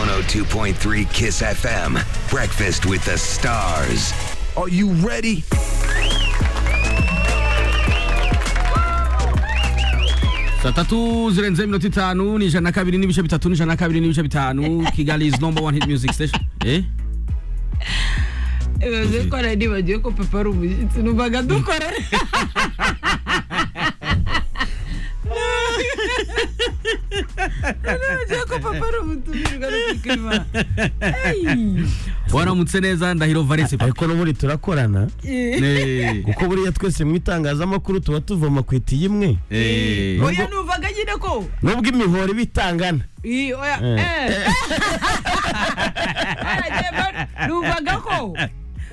92.3 Kiss FM. Breakfast with the stars. Are you ready? saa tatu zirenze iminota itanu ni ijana na kabiri n'ibice bitatu ni ijana na kabiri n'ibice bitanu kigali is number one hit music station eh bivuze ko nari nibagiwe ko papa ari umushyitsi numvaga dukora nibagiwe ko papa ari umutumirwa n'igikima waramutse neza ndahiro valence papa ariko n'ubundi turakorana Eh, kuko buriya twese mu itangazamakuru tuba tuvoma ku itiyo imwe eh. oya numvaga nyine ko nubwo imihoro iba itangana iyi oya eh Baragiye ba- numvaga ko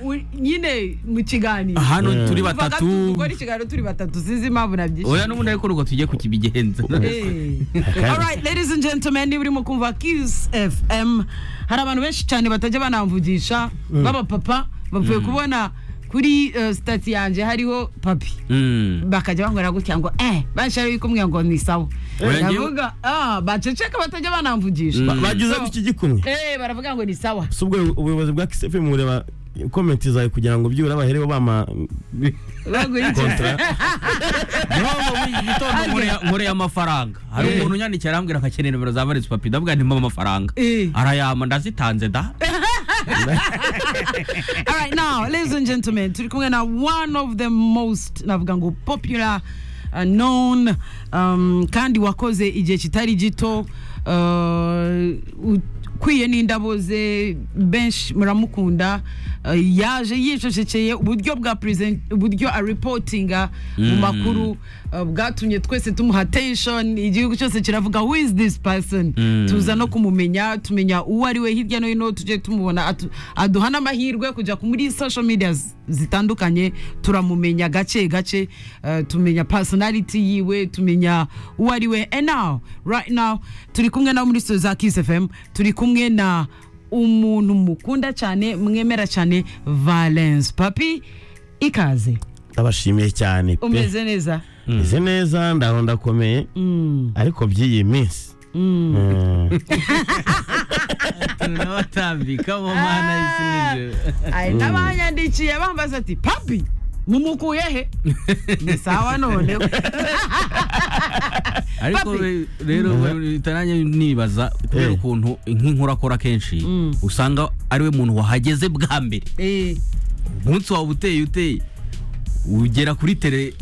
u- nyine mu kiganiro hano turi numvaga batatu dukora ikiganiro turi batatu sinzi impamvu nabyishimiye oya n'ubundi ariko nuko tujye kukibigenza All right, ladies and gentlemen niba urimo kumva Kiss FM hari abantu benshi cyane batajya banamvugisha b'abapapa bapfuye kubona kuri eh, sitati yanjye hariho papi Mm. bakajya bambwira gutya ngo eh banshare yuko umwe ngo ni sawa Oya, njyewe- ndavuga ah baceceka batajya banamvugisha Mm. bagize So- iki gikumwe eh baravuga ngo ni sawa si ubwo ubuyobozi bwa kisefemu bureba komenti zawe kugira ngo byibura bahereho bama bagura iki kontra nkore y'amafaranga hari Eh. umuntu unyandikiye arambwira akakenera nimero za valence papi ndavuga nti mpa amafaranga Eh. arayampa ndazitanze da All right, now, ladies and gentlemen, turi kumwe na one of the most navuga ngo popular uh, known um, kandi wakoze igihe kitari gito uh, ukwiye n'indabo ze benshi muramukunda uh, yaje yicecekeye uburyo bwa present uburyo aripotinga mu makuru uh, bwatumye twese tumuha attention igihugu cyose kiravuga who is this person tuza no kumumenya tumenya uwo ari we hirya no hino tujye tumubona atu- aduha n'amahirwe kujya ku- muri social media z- zitandukanye turamumenya gake gake eh, tumenya personality yiwe tumenya uwo ari we and now right now turi kumwe na muri studio za Kiss FM turi kumwe na umuntu mukunda cyane mwemera cyane Valence papi ikaze ndabashimiye cyane pe umeze neza meze neza ndaho ndakomeye ariko by'iyi minsi Mm. tunabatambika mu mana y'isi n'ijuru hari n'abanyandikiye bambaza ati papi mumukuye he ni sawa noneho ariko Papi. re- rero itaranjye nibaza kubera Eh. ukuntu nk'inkuru akora kenshi usanga ariwe muntu wahageze bwa mbere Eh, umunsi wawe uteye uteye ugera kuri tele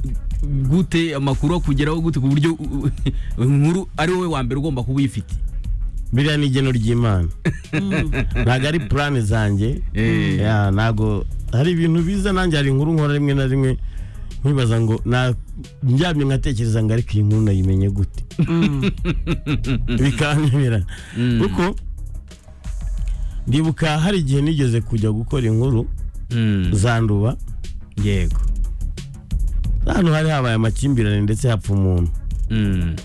gute amakuru akugeraho gute ku buryo u- u- inkuru ari wowe wa mbere ugomba kuba uyifite biriya ni igeno ry'imana ntabwo ari purani zanjye Eh. Ya, ntabwo hari ibintu biza nanjye hari inkuru nkora rimwe na rimwe nkibaza ngo na ndyamye nkatekereza ngo ariko iyi nkuru nayimenye gute bikanyobera kuko ndibuka hari igihe nigeze kujya gukora inkuru zanduba yego ahantu hari habaye amakimbirane ndetse hapfa umuntu Mm.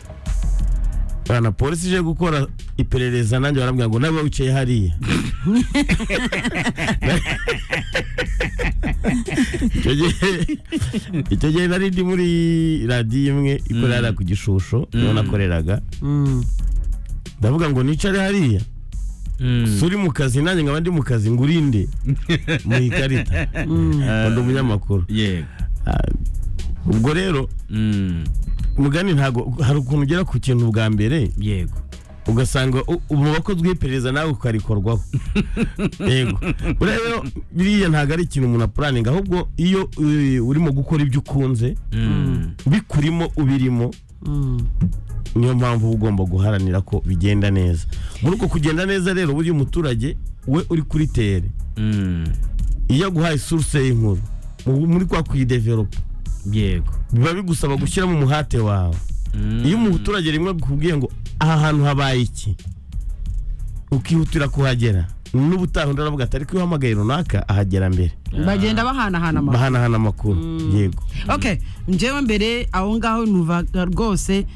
bana polisi ije gukora iperereza nanjye barambwira ngo nawe wicaye hariya icyo gihe icyo gihe nari ndi muri radiyo imwe ikorera ku gishusho niho nakoreraga ndavuga ngo nicare hariya Mm. suri mu kazi nanjye nkaba ndi mu kazi ngo urinde mu ikarita ngo ndi umunyamakuru yego Ah, ubwo rero Mm. mugani ntago hari ukuntu ugera ku kintu bwa mbere yego ugasanga u- ubu wakozwe iperereza nawe ukarikorwaho yego buriya rero biriya ntabwo ari ikintu umuntu apuraninga ahubwo iyo uh, urimo gukora ibyo ukunze Mm. bikurimo ubirimo niyo mpamvu uba ugomba guharanira ko bigenda neza muri uko kugenda neza rero buriya umuturage we uri kuri tere Mm. iyo aguhaye source y'inkuru mu- muri kwa kuyideveropa yego biba bigusaba gushyiramo umuhate wawe Mm. iyo umuturage rimwe akubwiye ngo aha hantu habaye iki ukihutira kuhagera n'ubutaha undi aravuga ati ariko iyo uhamagaye runaka ahagera mbere bagenda bahanahana amakuru bahanahana amakuru yego okay njyewe mbere aho ngaho numvaga rwose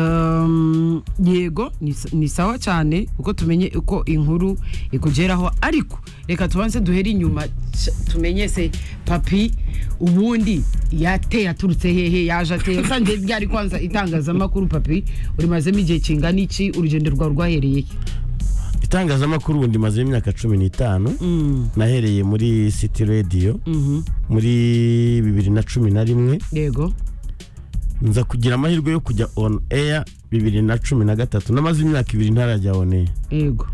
um, yego ni s- ni sawa cyane uko tumenye uko inkuru ikugeraho ariko reka tubanze duhere inyuma c- tumenye se papi ubundi yateye aturutse hehe yaje ateye usanzwe ryari kwanza itangazamakuru papi urimazemo igihe kingana iki urugendo rwawe rwahereye he itangazamakuru ubundi maze imyaka cumi n'itanu Mm, nahereye muri city radio mhm. muri bibiri na cumi na rimwe yego nza kugira amahirwe yo kujya on air bibiri na cumi na gatatu namaze imyaka ibiri ntarajya on air yego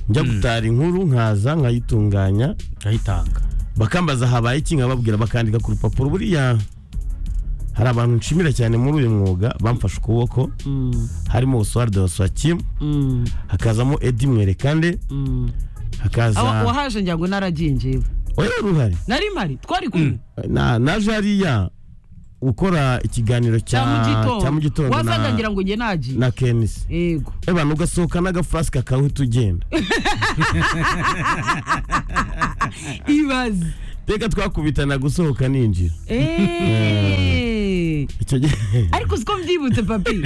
njya gutara inkuru nkaza nkayitunganya ndayitanga bakambaza habaye iki nkababwira bakandika ku rupapuro buriya hari abantu nshimira cyane muri uyu mwuga bamfashe ukuboko Mm, harimo usuwaride wa swakimu mm, hakazamo edi mwerekande mm. hakaza Awa- wahaje ngira ngo naragiye njyewe oya wari uhari nari mpari twari kumwe na naje hariya ukora ikiganiro cya mu cya cya mu gitondo gitondo wazaga na ngira ngo njye nagiye na kenisi yego abantu ugasohoka n'agafurasike akawita ugenda ibaze reka twakubitana gusohoka ninjira Eh. icyo gihe ariko siko mbyibutse papi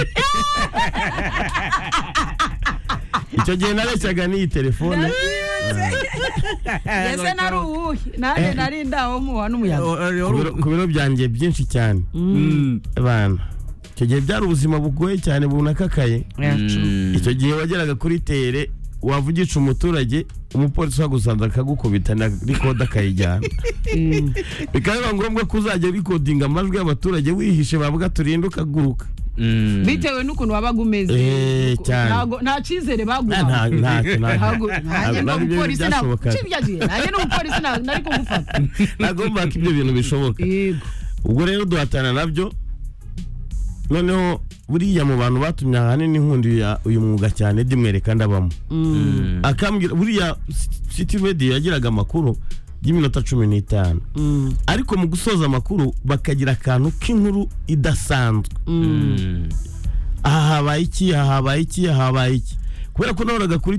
icyo gihe nareshyaga n'iyi telefone ese nari uwuhe nanjye nari ndaho muha n'umuyaga ku biro- ku biro byanjye byinshi cyane abana icyo gihe byari ubuzima bugoye cyane bunakakaye icyo gihe wageraga kuri tere wavugisha umuturage umupolisi wagusanze akagukubita na rikodi akayijyana Mm. bikaba biba ngombwa ko uzajya rikodinga amajwi y'abaturage wihishe bavuga turinde ukaguruka bitewe n'ukuntu wabaga umeze Eh, Nuko- cyane. ntago- nta cyizere Nta- nta- baguha nta- ntago nta- nanjye ntabwo ibyo bintu n'umupolisi ntabwo byashobokaga nshibyagiye nanjye n'umupolisi ntabwo nari kugufata ntabwo mbaka ibyo bintu bishoboka yego ubwo rero duhatana nabyo noneho buriya mu bantu batumye ahanini nkunda uyu- uyu mwuga cyane dimwereka ndabamo akambwira buriya city radio yagiraga amakuru y'iminota cumi n'itanu ariko mu gusoza amakuru bakagira akantu k'inkuru idasanzwe aha habaye iki aha habaye iki aha habaye iki kubera ko nabonaga kuri